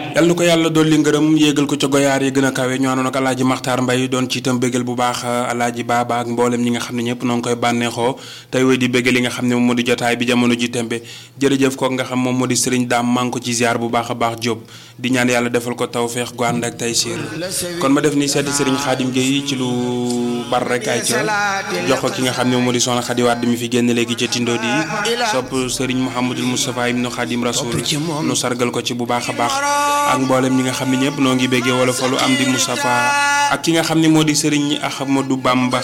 yal na ko yàlla dolli ngërëm yéegal ko ca goyaar yi gën a kawe ñu àndoon ak alaaji maxtaar mbay doon ci itam bégal bu baax alaaji baaba ak mboolem ñi nga xam ne ñëpp noo ngi koy bànneexoo tey woy di bégal li nga xam ne moom moo di jotaay bi jamono ji tembe jërëjëf kook nga xam moom moo di sëriñ daam maa ngi ko ci ziar bu baax a baax Jóob di ñaan yàlla defal ko tawfeex gu ànd ak tay siir kon ma def ni seeti sëriñ xaadim Gueye ci lu bar rek ay ca jox ko ki nga xam ne moom moo di soxna Xadi Wàdd mi fi génn léegi ca tindo di sopp sëriñ Mouhamadul Moustapha ibnu Xaadim Rasul nu sargal ko ci bu baax a baax ak mboolem ñi nga xam ne ñëpp noo ngi béggee wala falu am di Moustapha ak ki nga xam ne moo di sëriñ Ahmadou Bamba